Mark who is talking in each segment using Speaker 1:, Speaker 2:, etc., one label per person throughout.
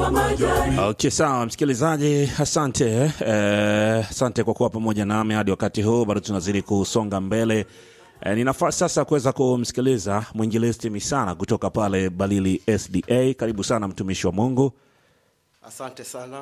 Speaker 1: wa majani.
Speaker 2: Okay, sawa msikilizaji, asante eh, asante kwa kuwa pamoja nami hadi wakati huu. Bado tunazidi kusonga mbele. Eh, ni nafasi sasa kuweza kumsikiliza mwinjilisti Misana kutoka pale Balili SDA. Karibu sana mtumishi wa Mungu.
Speaker 3: Asante sana.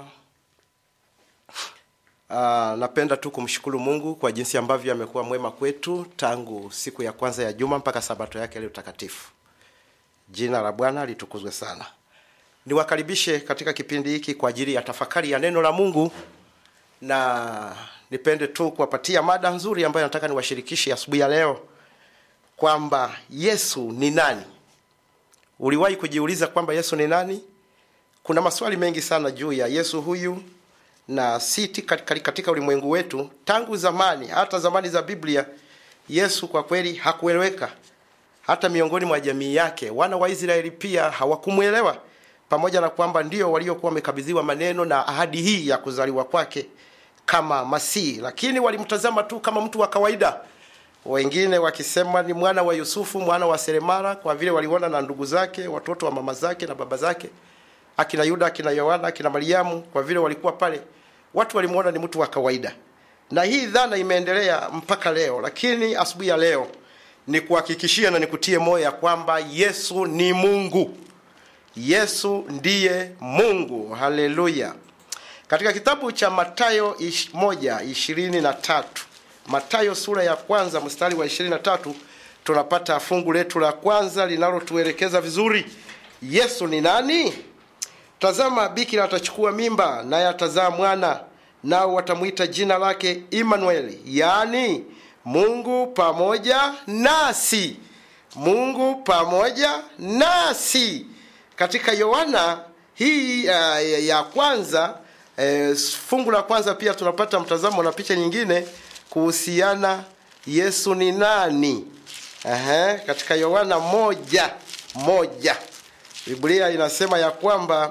Speaker 3: Uh, napenda tu kumshukuru Mungu kwa jinsi ambavyo amekuwa mwema kwetu tangu siku ya kwanza ya juma mpaka sabato yake leo takatifu. Jina la Bwana litukuzwe sana. Niwakaribishe katika kipindi hiki kwa ajili ya tafakari ya neno la Mungu, na nipende tu kuwapatia mada nzuri ambayo nataka niwashirikishe asubuhi ya leo kwamba Yesu ni nani. Uliwahi kujiuliza kwamba Yesu ni nani? Kuna maswali mengi sana juu ya Yesu huyu na si katika ulimwengu wetu tangu zamani, hata zamani za Biblia. Yesu kwa kweli hakueleweka hata miongoni mwa jamii yake. Wana wa Israeli pia hawakumwelewa, pamoja na kwamba ndio waliokuwa wamekabidhiwa maneno na ahadi hii ya kuzaliwa kwake kama Masihi, lakini walimtazama tu kama mtu wa kawaida, wengine wakisema ni mwana wa Yusufu, mwana wa seremala, kwa vile waliona na ndugu zake, watoto wa mama zake na baba zake, akina Yuda, akina Yohana, akina Mariamu, kwa vile walikuwa pale, watu walimuona ni mtu wa kawaida, na hii dhana imeendelea mpaka leo. Lakini asubuhi ya leo ni kuhakikishia na nikutie moyo ya kwamba Yesu ni Mungu. Yesu ndiye Mungu. Haleluya! Katika kitabu cha Mathayo ish, moja ishirini na tatu Mathayo sura ya kwanza mstari wa ishirini na tatu tunapata fungu letu la kwanza linalotuelekeza vizuri Yesu ni nani. Tazama, bikira atachukua mimba, naye atazaa mwana, nao watamwita jina lake Imanueli, yaani Mungu pamoja nasi. Mungu pamoja nasi. Katika Yohana hii uh, ya kwanza uh, fungu la kwanza pia tunapata mtazamo na picha nyingine kuhusiana Yesu ni nani. Aha, katika Yohana moja moja Biblia inasema ya kwamba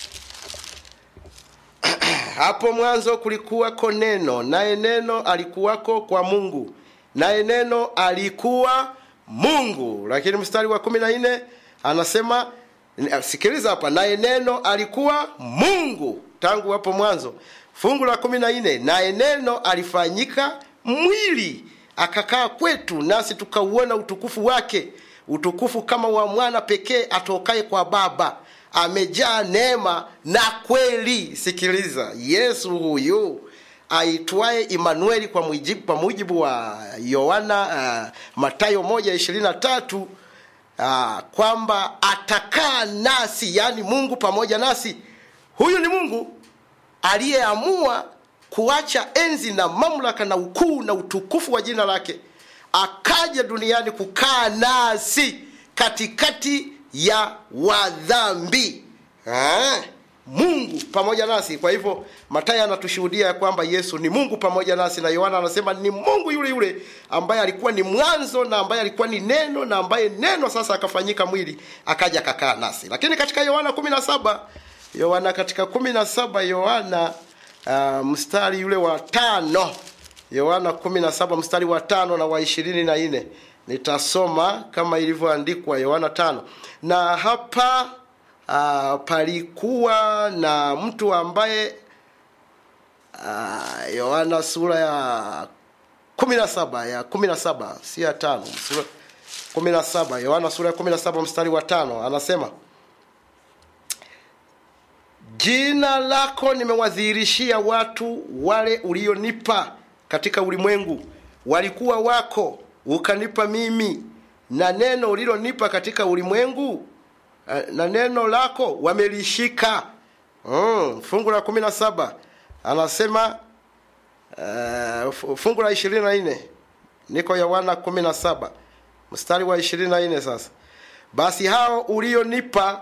Speaker 3: hapo mwanzo kulikuwako neno, naye neno alikuwako kwa Mungu, naye neno alikuwa Mungu. Lakini mstari wa kumi na nne anasema sikiliza hapa, naye neno alikuwa Mungu tangu hapo mwanzo. Fungu la kumi na nne naye neno alifanyika mwili akakaa kwetu, nasi tukauona utukufu wake, utukufu kama wa mwana pekee atokaye kwa Baba, amejaa neema na kweli. Sikiliza, Yesu huyu aitwaye Imanueli kwa mujibu, kwa mujibu wa Yohana uh, Mathayo moja ishirini na tatu uh, kwamba atakaa nasi, yaani Mungu pamoja nasi. Huyu ni Mungu aliyeamua kuacha enzi na mamlaka na ukuu na utukufu wa jina lake, akaja duniani kukaa nasi katikati ya wadhambi ha? Mungu pamoja nasi. Kwa hivyo Mathayo anatushuhudia ya kwamba Yesu ni Mungu pamoja nasi, na Yohana anasema ni Mungu yule yule ambaye alikuwa ni mwanzo na ambaye alikuwa ni neno na ambaye neno sasa akafanyika mwili akaja akakaa nasi. Lakini katika Yohana kumi na saba Yohana katika kumi na saba Yohana uh, mstari yule wa tano Yohana kumi na saba mstari wa tano na wa ishirini na nne nitasoma kama ilivyoandikwa Yohana tano na hapa uh, palikuwa na mtu ambaye uh, Yohana sura ya kumi na saba ya kumi na saba si ya tano sura kumi na saba Yohana sura ya kumi na saba mstari wa tano anasema jina lako nimewadhihirishia watu wale ulionipa katika ulimwengu, walikuwa wako, ukanipa mimi, na neno ulilonipa katika ulimwengu na neno lako wamelishika. Mm, fungu la kumi na saba anasema uh, fungu la ishirini na nne niko Yohana kumi na saba mstari wa ishirini na nne Sasa basi hao ulionipa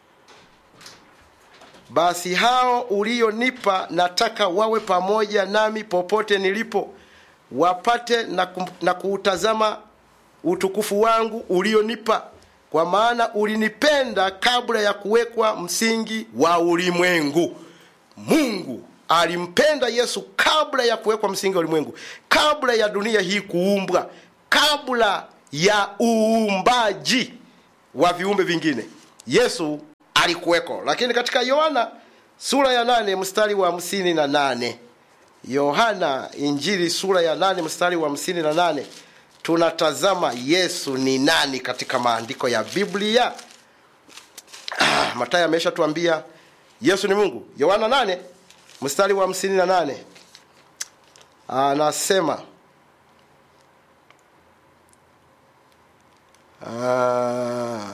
Speaker 3: basi hao ulionipa nataka wawe pamoja nami popote nilipo, wapate na, kum, na kuutazama utukufu wangu ulionipa, kwa maana ulinipenda kabla ya kuwekwa msingi wa ulimwengu. Mungu alimpenda Yesu kabla ya kuwekwa msingi wa ulimwengu, kabla ya dunia hii kuumbwa, kabla ya uumbaji wa viumbe vingine. Yesu alikuweko lakini katika yohana sura ya nane mstari wa hamsini na nane yohana injili sura ya nane mstari wa hamsini na nane tunatazama yesu ni nani katika maandiko ya biblia ah, matayo ameshatuambia yesu ni mungu yohana nane mstari wa hamsini na nane anasema ah,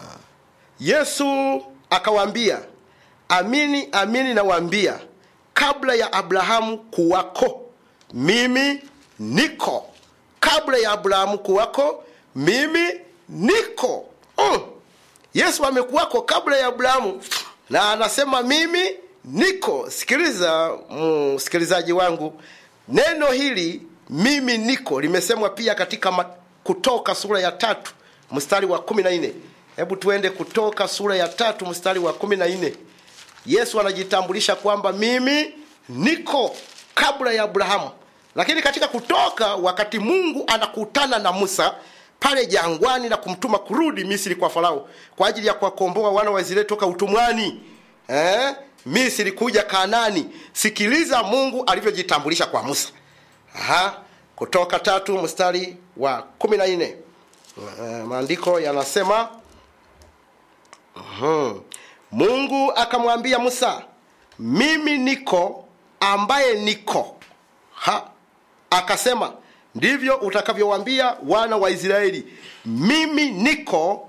Speaker 3: yesu akawaambia amini amini nawaambia kabla ya abrahamu kuwako mimi niko kabla ya abrahamu kuwako mimi niko mm. yesu amekuwako kabla ya abrahamu na anasema mimi niko sikiliza msikilizaji wangu neno hili mimi niko limesemwa pia katika ma, kutoka sura ya tatu mstari wa kumi na nne hebu tuende kutoka sura ya tatu mstari wa kumi na nne yesu anajitambulisha kwamba mimi niko kabla ya abrahamu lakini katika kutoka wakati mungu anakutana na musa pale jangwani na kumtuma kurudi misri kwa farao kwa ajili ya kuwakomboa wana wa israeli toka utumwani eh? misri kuja kanani sikiliza mungu alivyojitambulisha kwa musa Aha. kutoka tatu mstari wa kumi na nne uh, maandiko yanasema uh-huh. mungu akamwambia musa mimi niko ambaye niko ha akasema ndivyo utakavyowambia wana wa israeli mimi niko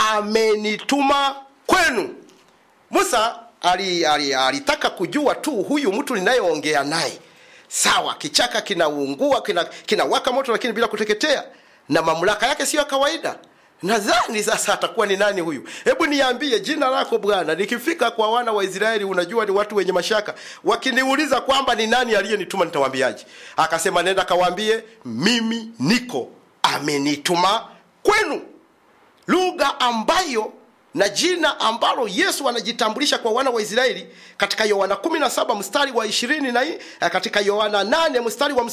Speaker 3: amenituma kwenu musa alitaka ali, ali, ali kujua tu huyu mtu ninayeongea naye sawa kichaka kinaungua kinawaka kina, kina moto lakini bila kuteketea na mamlaka yake siyo ya kawaida nadhani sasa atakuwa ni nani huyu hebu niambie jina lako bwana nikifika kwa wana wa israeli unajua ni watu wenye mashaka wakiniuliza kwamba ni nani aliyenituma nitawambiaje akasema nenda kawaambie mimi niko amenituma kwenu lugha ambayo na jina ambalo yesu anajitambulisha kwa wana wa israeli katika yohana 17 mstari wa 20 na katika yohana 8 mstari wa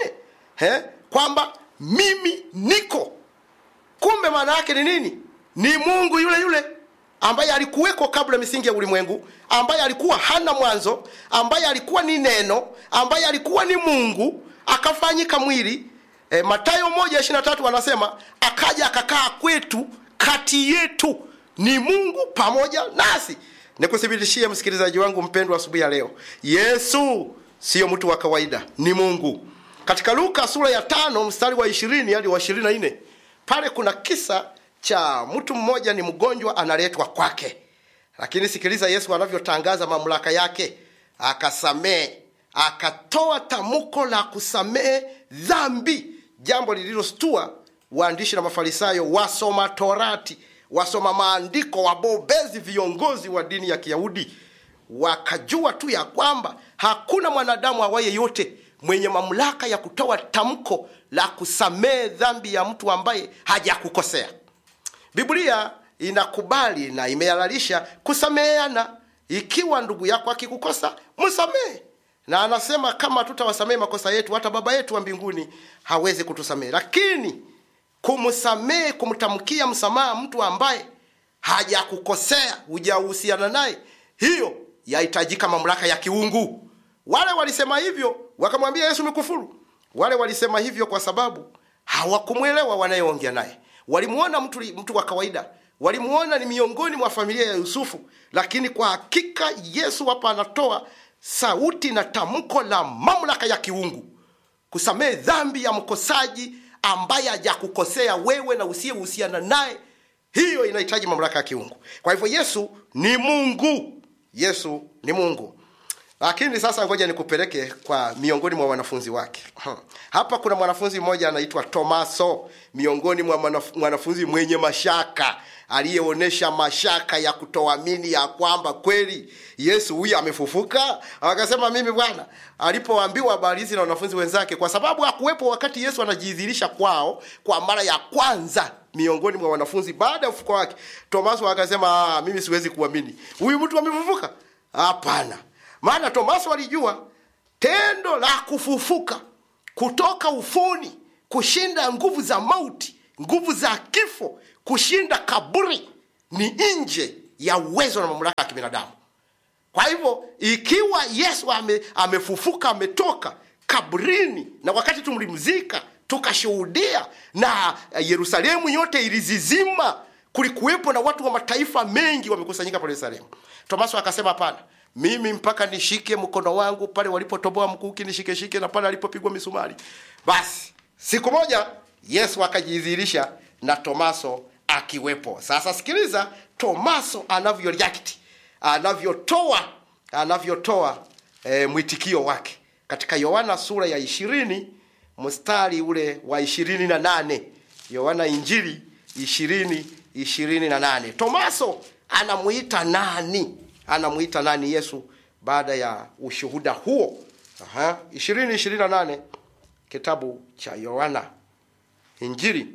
Speaker 3: 58 kwamba mimi niko kumbe maana yake ni nini ni mungu yule yule ambaye alikuweko kabla misingi ya ulimwengu ambaye alikuwa hana mwanzo ambaye alikuwa ni neno ambaye alikuwa ni mungu akafanyika mwili e, matayo moja ishiri tatu anasema akaja akakaa kwetu kati yetu ni mungu pamoja nasi nikuthibitishie msikilizaji wangu mpendwa asubuhi ya leo yesu siyo mtu wa kawaida ni mungu katika luka sura ya tano mstari wa ishirini hadi wa ishirini na nne pale kuna kisa cha mtu mmoja ni mgonjwa analetwa kwake lakini sikiliza yesu anavyotangaza mamlaka yake akasamehe akatoa tamuko la kusamehe dhambi jambo lililostua waandishi na mafarisayo wasoma torati wasoma maandiko wabobezi viongozi wa dini ya kiyahudi wakajua tu ya kwamba hakuna mwanadamu awaye yote mwenye mamlaka ya kutoa tamko la kusamehe dhambi ya mtu ambaye hajakukosea biblia inakubali na imehalalisha kusameheana ikiwa ndugu yako akikukosa msamehe na anasema kama tutawasamehe makosa yetu hata baba yetu wa mbinguni hawezi kutusamehe lakini kumsamehe kumtamkia msamaha mtu ambaye hajakukosea hujahusiana naye hiyo yahitajika mamlaka ya kiungu wale walisema hivyo wakamwambia yesu mikufuru wale walisema hivyo kwa sababu hawakumwelewa wanayeongea naye walimuona mtu, mtu wa kawaida walimuona ni miongoni mwa familia ya yusufu lakini kwa hakika yesu hapa anatoa sauti na tamko la mamlaka ya kiungu kusamehe dhambi ya mkosaji ambaye hajakukosea wewe na usiyehusiana naye hiyo inahitaji mamlaka ya kiungu kwa hivyo yesu ni mungu yesu ni mungu lakini sasa ngoja nikupeleke kwa miongoni mwa wanafunzi wake hmm. hapa kuna mwanafunzi mmoja anaitwa tomaso miongoni mwa mwanafunzi mwenye mashaka aliyeonyesha mashaka ya kutoamini ya kwamba kweli yesu huyu amefufuka akasema mimi bwana alipoambiwa habari hizi na wanafunzi wenzake kwa sababu hakuwepo wakati yesu anajidhihirisha kwao kwa mara ya kwanza miongoni mwa wanafunzi baada ya ufuko wake tomaso akasema mimi siwezi kuamini huyu mtu amefufuka hapana maana tomaso alijua tendo la kufufuka kutoka ufuni kushinda nguvu za mauti nguvu za kifo kushinda kaburi ni nje ya uwezo na mamlaka ya kibinadamu kwa hivyo ikiwa yesu ame, amefufuka ametoka kabrini na wakati tumlimzika tukashuhudia na yerusalemu yote ilizizima kulikuwepo na watu wa mataifa mengi wamekusanyika pale yerusalemu tomaso akasema hapana mimi mpaka nishike mkono wangu pale walipotoboa mkuki nishikeshike na pale alipopigwa misumari basi siku moja yesu akajidhihirisha na tomaso akiwepo sasa sikiliza tomaso anavyo react anavyotoa anavyotoa e, mwitikio wake katika yohana sura ya ishirini mstari ule wa ishirini na nane yohana injili ishirini ishirini na nane tomaso anamuita nani anamuita nani yesu baada ya ushuhuda huo Aha, ishirini ishirini na nane kitabu cha yohana injili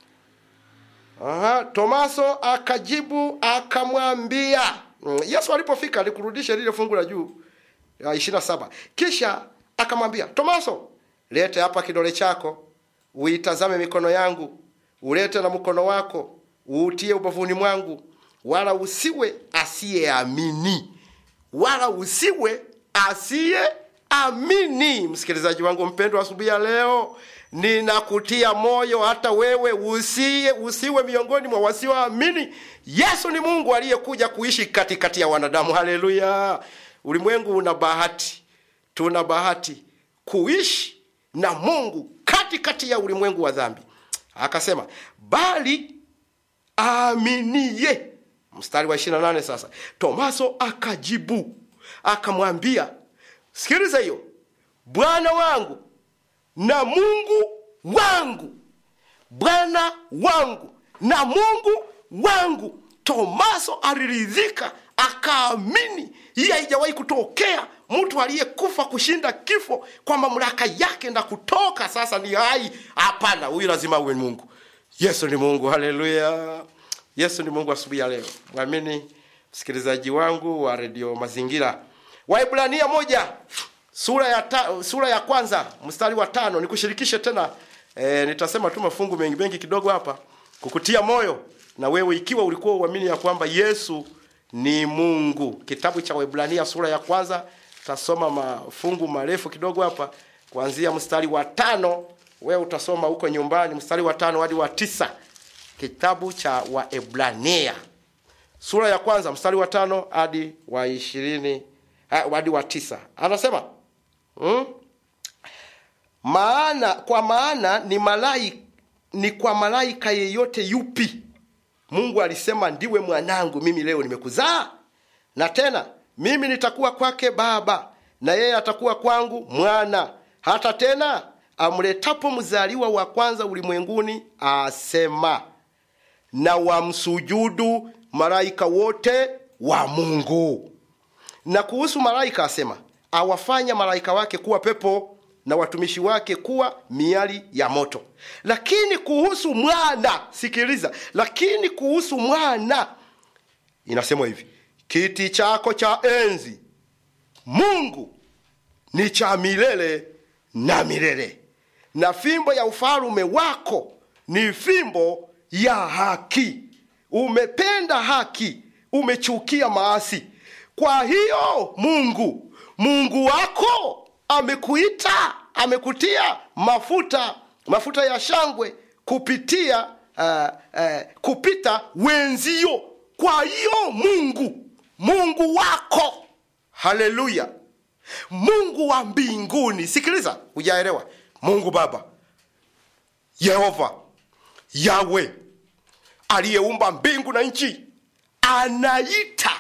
Speaker 3: Aha, tomaso akajibu akamwambia Mm, yesu alipofika alikurudisha lile fungu la juu ya ishiri na saba kisha akamwambia tomaso lete hapa kidole chako uitazame mikono yangu ulete na mkono wako uutie ubavuni mwangu wala usiwe asiyeamini wala usiwe asiyeamini msikilizaji wangu mpendwa asubuhi ya leo ninakutia moyo hata wewe usiye usiwe miongoni mwa wasioamini yesu ni mungu aliyekuja kuishi katikati ya wanadamu haleluya ulimwengu una bahati tuna bahati kuishi na mungu katikati ya ulimwengu wa dhambi akasema bali aaminiye mstari wa 28 sasa tomaso akajibu akamwambia sikiliza hiyo bwana wangu na mungu wangu bwana wangu na mungu wangu tomaso aliridhika akaamini hii haijawahi kutokea mtu aliyekufa kushinda kifo kwa mamlaka yake na kutoka sasa ni hai hapana huyu lazima uwe mungu yesu ni mungu haleluya yesu ni mungu asubuhi ya leo mwamini msikilizaji wangu wa redio mazingira waibrania moja sura ya, ta, sura ya kwanza mstari wa tano nikushirikishe tena e, nitasema tu mafungu mengi mengi kidogo hapa kukutia moyo na wewe ikiwa ulikuwa uamini ya kwamba yesu ni mungu kitabu cha waibrania sura ya kwanza tasoma mafungu marefu kidogo hapa kuanzia mstari wa tano wewe utasoma huko nyumbani mstari wa tano hadi wa tisa kitabu cha waebrania sura ya kwanza mstari wa tano hadi wa ishirini hadi wa tisa anasema hmm? maana kwa maana ni malai ni kwa malaika yeyote yupi mungu alisema ndiwe mwanangu mimi leo nimekuzaa na tena mimi nitakuwa kwake baba na yeye atakuwa kwangu mwana hata tena amletapo mzaliwa wa kwanza ulimwenguni asema na wamsujudu malaika wote wa mungu na kuhusu malaika asema awafanya malaika wake kuwa pepo na watumishi wake kuwa miali ya moto lakini kuhusu mwana sikiliza lakini kuhusu mwana inasemwa hivi kiti chako cha enzi mungu ni cha milele na milele na fimbo ya ufalume wako ni fimbo ya haki umependa haki umechukia maasi kwa hiyo mungu mungu wako amekuita amekutia mafuta mafuta ya shangwe kupitia uh, uh, kupita wenzio kwa hiyo mungu mungu wako haleluya mungu wa mbinguni sikiliza hujaelewa mungu baba yehova yawe aliyeumba mbingu na nchi anaita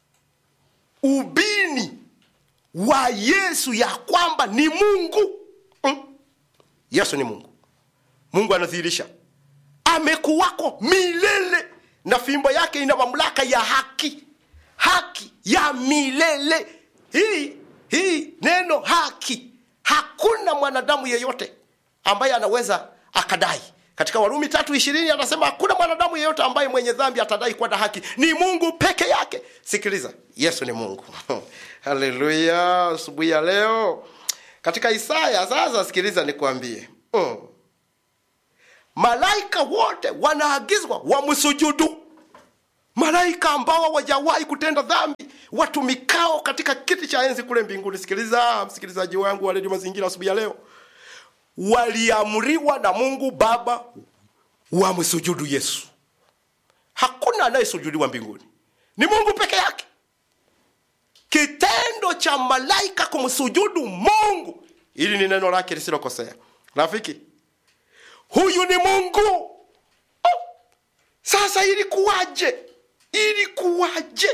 Speaker 3: ubini wa yesu ya kwamba ni mungu mm. yesu ni mungu mungu anadhihirisha amekuwako milele na fimbo yake ina mamlaka ya haki haki ya milele hii hii neno haki hakuna mwanadamu yeyote ambaye anaweza akadai katika warumi tatu ishirini anasema hakuna mwanadamu yeyote ambaye mwenye dhambi atadai kuwa na haki ni mungu peke yake sikiliza yesu ni mungu haleluya asubuhi ya leo katika isaya sasa sikiliza nikwambie mm. malaika wote wanaagizwa wamsujudu malaika ambao hawajawahi kutenda dhambi watumikao katika kiti cha enzi kule mbinguni sikiliza msikilizaji wangu wa redio mazingira asubuhi ya leo waliamriwa na mungu baba wamsujudu yesu hakuna anayesujudiwa mbinguni ni mungu peke yake kitendo cha malaika kumsujudu mungu ili ni neno lake lisilokosea rafiki huyu ni mungu oh. sasa ilikuwaje ilikuwaje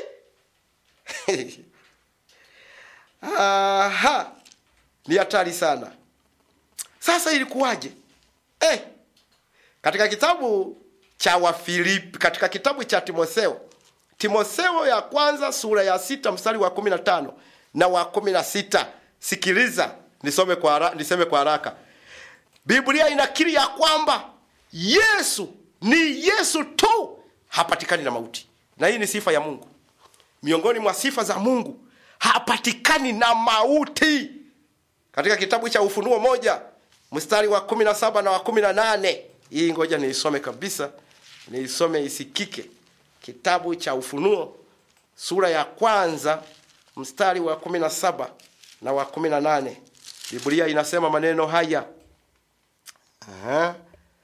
Speaker 3: Aha. ni hatari sana sasa ilikuwaje eh. katika kitabu cha wafilipi katika kitabu cha timotheo timotheo ya kwanza sura ya sita mstari wa kumi na tano na wa kumi na sita sikiliza nisome kwa hara, niseme kwa haraka biblia inakiri ya kwamba yesu ni yesu tu hapatikani na mauti na hii ni sifa ya mungu miongoni mwa sifa za mungu hapatikani na mauti katika kitabu cha ufunuo moja mstari wa kumi na saba na wa kumi na nane hii ngoja niisome kabisa niisome isikike kitabu cha ufunuo sura ya kwanza mstari wa kumi na saba na wa kumi na nane biblia inasema maneno haya Aha.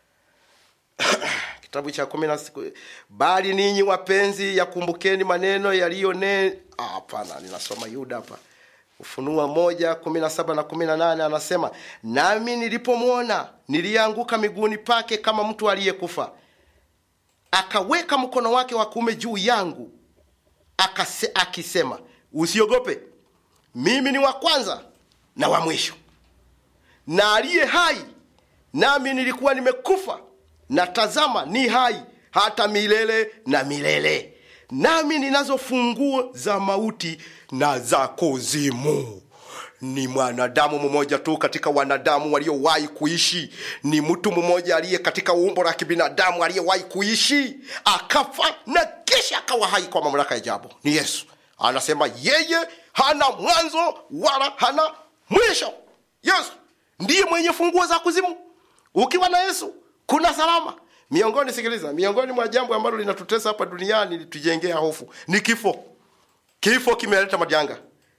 Speaker 3: kitabu cha kumi na siku bali ninyi wapenzi yakumbukeni maneno yaliyo ne Ah, hapana ninasoma yuda hapa ufunua moja kumi na saba na kumi na nane anasema nami nilipomwona nilianguka miguuni pake kama mtu aliyekufa akaweka mkono wake wa kuume juu yangu akase, akisema usiogope mimi ni wa kwanza na wa mwisho na aliye hai nami nilikuwa nimekufa na tazama ni hai hata milele na milele nami ninazo funguo za mauti na za kuzimu ni mwanadamu mmoja tu katika wanadamu waliowahi kuishi ni mtu mmoja aliye katika umbo la kibinadamu aliyewahi kuishi akafa na kisha akawa hai kwa mamlaka ya jambo ni yesu anasema yeye hana mwanzo wala hana mwisho yesu ndiye mwenye funguo za kuzimu ukiwa na yesu kuna salama miongoni sikiliza miongoni mwa jambo ambalo linatutesa hapa duniani litujengea hofu ni kifo kifo kimeleta majanga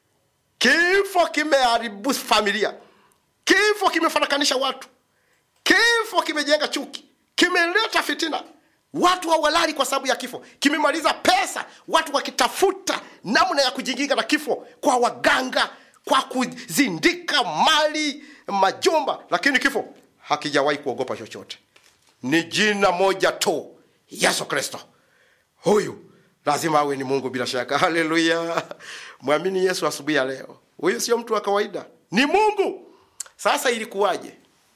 Speaker 3: kifo kimeharibu familia kifo kimefarakanisha watu kifo kimejenga chuki kimeleta fitina watu hawalali kwa sababu ya kifo kimemaliza pesa watu wakitafuta namna ya kujikinga na kifo kwa waganga kwa kuzindika mali majumba lakini kifo hakijawahi kuogopa chochote ni jina moja tu yesu kristo huyu lazima awe ni mungu bila shaka haleluya mwamini yesu asubuhi ya leo huyu sio mtu wa kawaida ni mungu sasa ilikuwaje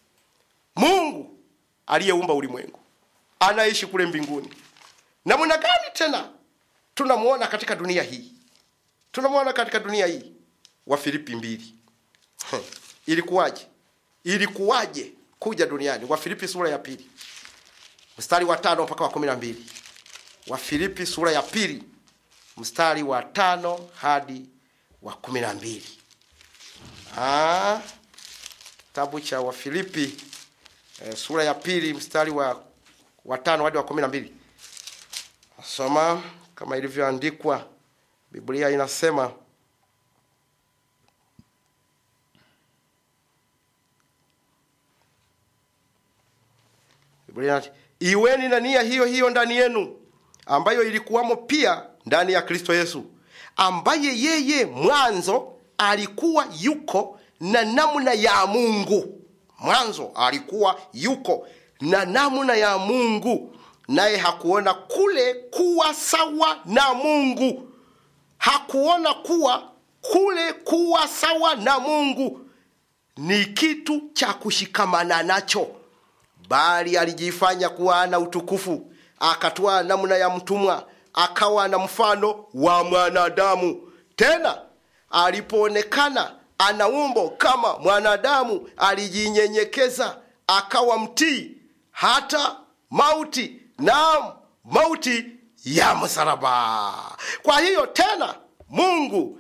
Speaker 3: mungu aliyeumba ulimwengu anaishi kule mbinguni namna gani tena tunamwona katika dunia hii tunamwona katika dunia hii wa filipi mbili ilikuwaje ilikuwaje kuja duniani wa filipi sura ya pili mstari wa tano mpaka wa kumi na mbili wa filipi sura ya pili mstari wa tano hadi wa kumi na mbili kitabu cha wafilipi e, sura ya pili mstari wa, wa tano hadi wa kumi na mbili nasoma kama ilivyoandikwa biblia inasema biblia inasema, iweni na nia hiyo hiyo ndani yenu ambayo ilikuwamo pia ndani ya kristo yesu ambaye yeye mwanzo alikuwa yuko na namna ya mungu mwanzo alikuwa yuko na namna ya mungu naye hakuona kule kuwa sawa na mungu hakuona kuwa kule kuwa sawa na mungu ni kitu cha kushikamana nacho bali alijifanya kuwa ana utukufu akatwaa namna ya mtumwa akawa na mfano wa mwanadamu tena alipoonekana ana umbo kama mwanadamu alijinyenyekeza akawa mtii hata mauti na mauti ya msalaba kwa hiyo tena mungu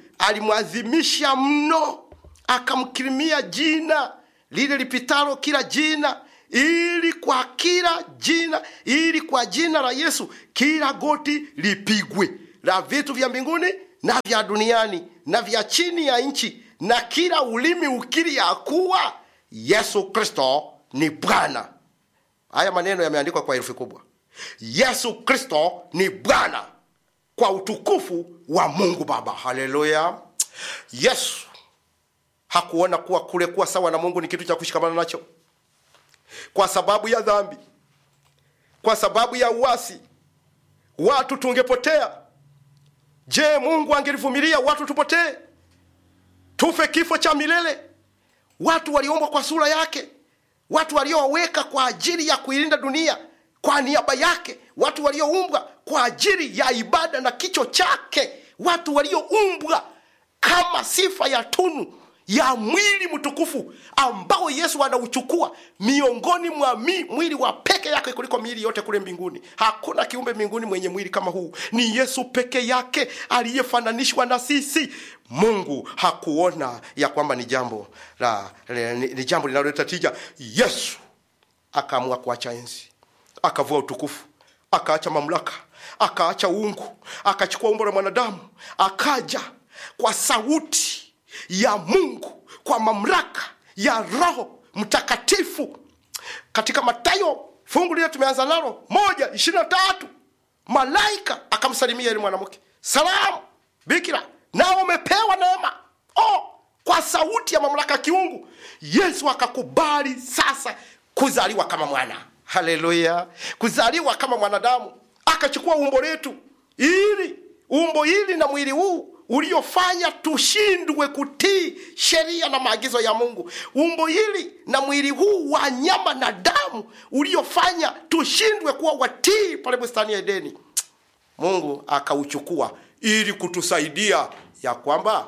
Speaker 3: alimwadhimisha mno akamkirimia jina lile lipitalo kila jina ili kwa kila jina ili kwa jina la yesu kila goti lipigwe la vitu vya mbinguni na vya duniani na vya chini ya nchi na kila ulimi ukiri ya kuwa yesu kristo ni bwana haya maneno yameandikwa kwa herufi kubwa yesu kristo ni bwana kwa utukufu wa mungu baba haleluya yesu hakuona kuwa kule kuwa sawa na mungu ni kitu cha kushikamana nacho kwa sababu ya dhambi kwa sababu ya uasi watu tungepotea je mungu angelivumilia watu tupotee tufe kifo cha milele watu waliumbwa kwa sura yake watu walioweka kwa ajili ya kuilinda dunia kwa niaba yake watu walioumbwa kwa ajili ya ibada na kicho chake watu walioumbwa kama sifa ya tunu ya mwili mtukufu ambao yesu anauchukua miongoni mwa mi, mwili wa peke yake kuliko miili yote kule mbinguni hakuna kiumbe mbinguni mwenye mwili kama huu ni yesu peke yake aliyefananishwa na sisi mungu hakuona ya kwamba ni jambo la ni, ni jambo linaloleta tija yesu akaamua kuacha enzi akavua utukufu akaacha mamlaka akaacha uungu akachukua umbo la mwanadamu akaja kwa sauti ya mungu kwa mamlaka ya roho mtakatifu katika matayo fungu lile tumeanza nalo moja ishiri na tatu malaika akamsalimia ili mwanamke salamu bikira nao umepewa neema oh, kwa sauti ya mamlaka ya kiungu yesu akakubali sasa kuzaliwa kama mwana haleluya kuzaliwa kama mwanadamu akachukua umbo letu ili umbo hili na mwili huu uliofanya tushindwe kutii sheria na maagizo ya mungu umbo hili na mwili huu wa nyama na damu uliofanya tushindwe kuwa watii pale bustani ya edeni mungu akauchukua ili kutusaidia ya kwamba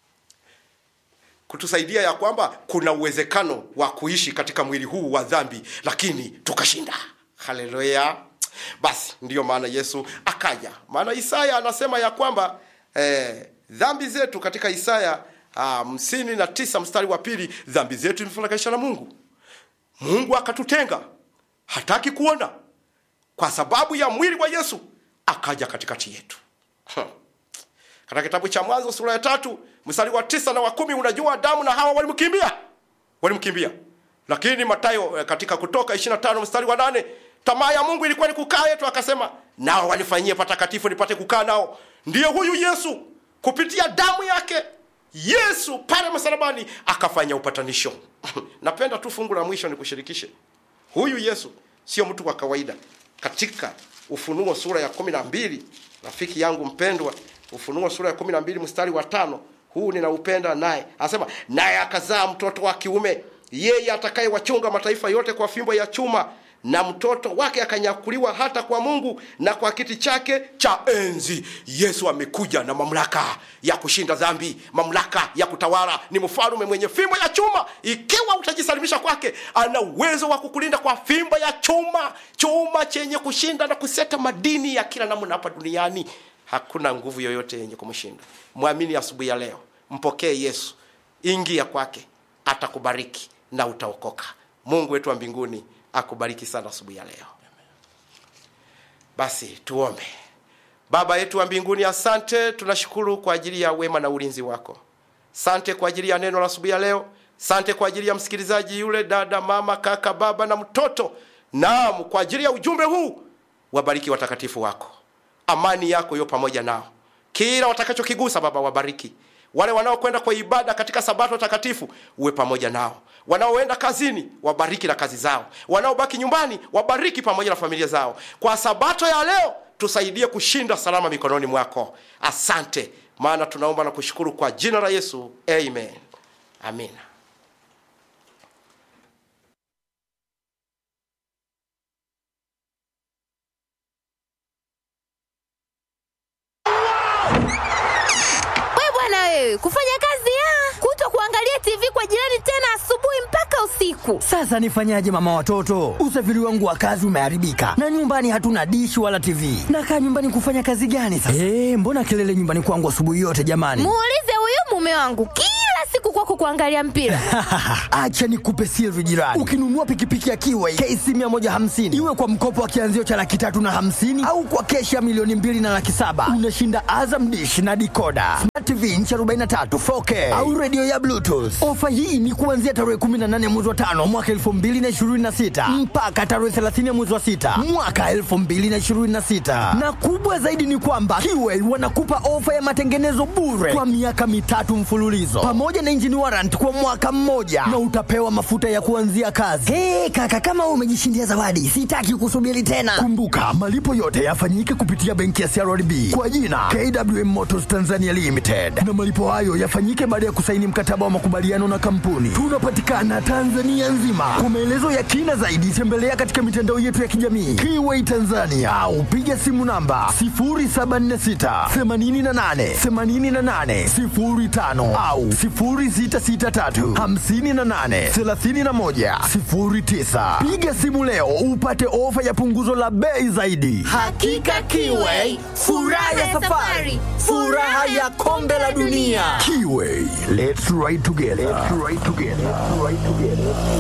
Speaker 3: kutusaidia ya kwamba kuna uwezekano wa kuishi katika mwili huu wa dhambi lakini tukashinda haleluya basi ndiyo maana yesu akaja maana isaya anasema ya kwamba eh, dhambi zetu katika isaya hamsini na tisa mstari wa pili dhambi zetu imefarakanisha na mungu mungu akatutenga hataki kuona kwa sababu ya mwili wa yesu akaja katikati yetu huh. katika kitabu cha mwanzo sura ya tatu mstari wa tisa na wa kumi unajua adamu na hawa walimkimbia walimkimbia lakini matayo katika kutoka ishiri na tano mstari wa nane tamaa ya mungu ilikuwa ni kukaa yetu akasema nao wanifanyie patakatifu nipate kukaa nao ndiye huyu yesu kupitia damu yake yesu pale msalabani akafanya upatanisho napenda tu fungu la mwisho nikushirikishe huyu yesu sio mtu wa kawaida katika ufunuo sura ya kumi na mbili rafiki yangu mpendwa ufunuo sura ya kumi na mbili mstari wa tano huu ninaupenda naye anasema naye akazaa mtoto wa kiume yeye atakayewachunga mataifa yote kwa fimbo ya chuma na mtoto wake akanyakuliwa hata kwa mungu na kwa kiti chake cha enzi yesu amekuja na mamlaka ya kushinda dhambi mamlaka ya kutawala ni mfalume mwenye fimbo ya chuma ikiwa utajisalimisha kwake ana uwezo wa kukulinda kwa fimbo ya chuma chuma chenye kushinda na kuseta madini ya kila namna hapa duniani hakuna nguvu yoyote yenye kumshinda mwamini asubuhi ya leo mpokee yesu ingia kwake atakubariki na utaokoka mungu wetu wa mbinguni akubariki sana asubuhi ya leo basi tuombe baba yetu wa mbinguni asante tunashukuru kwa ajili ya wema na ulinzi wako sante kwa ajili ya neno la asubuhi ya leo sante kwa ajili ya msikilizaji yule dada mama kaka baba na mtoto naam kwa ajili ya ujumbe huu wabariki watakatifu wako amani yako yo pamoja nao kila watakachokigusa baba wabariki wale wanaokwenda kwa ibada katika sabato takatifu uwe pamoja nao wanaoenda kazini wabariki na kazi zao wanaobaki nyumbani wabariki pamoja na familia zao kwa sabato ya leo tusaidie kushinda salama mikononi mwako asante maana tunaomba na kushukuru kwa jina la yesu amen amina
Speaker 1: we bwana wewe kufanya kazi ya kuto kuangalia tv kwa jirani tena asubuhi mpaka usiku
Speaker 4: Sasa nifanyaje mama watoto? Usafiri wangu wa kazi umeharibika na nyumbani hatuna dishi wala TV. Nakaa nyumbani kufanya kazi gani sasa? Eh, mbona kelele nyumbani kwangu asubuhi yote jamani?
Speaker 1: muulize huyu mume wangu kila siku kwako kuangalia mpira.
Speaker 4: Acha nikupe siri jirani. Ukinunua pikipiki ya Kiway KC 150 iwe kwa mkopo wa kianzio cha laki tatu na hamsini au kwa keshi ya milioni mbili na laki saba unashinda Azam Dish na dikoda Smart TV inchi 43 4K au redio ya Bluetooth. Ofa hii ni kuanzia tarehe 18 mwezi wa tano mwaka 2026 mpaka tarehe 30 mwezi wa sita mwaka 2026, na kubwa zaidi ni kwamba Kiway wanakupa ofa ya matengenezo bure kwa miaka mitatu mfululizo pamoja na engine warrant kwa mwaka mmoja na utapewa mafuta ya kuanzia kazi. Hey, kaka kama wewe umejishindia zawadi, sitaki kusubiri tena. Kumbuka malipo yote yafanyike kupitia benki ya CRDB kwa jina KWM Motors Tanzania Limited, na malipo hayo yafanyike baada ya kusaini mkataba wa makubaliano na kampuni. Tunapatikana Tanzania nzima. Kwa maelezo ya kina zaidi, tembelea katika mitandao yetu ya kijamii Kiway Tanzania au piga simu namba 0746 88 88 05 au 0663 58 31 09. Piga simu leo upate ofa ya punguzo la bei zaidi.
Speaker 1: Hakika Kiway, furaha ya safari, furaha ya kombe la dunia.
Speaker 4: Kiway, let's ride together. Let's ride together. Let's ride together.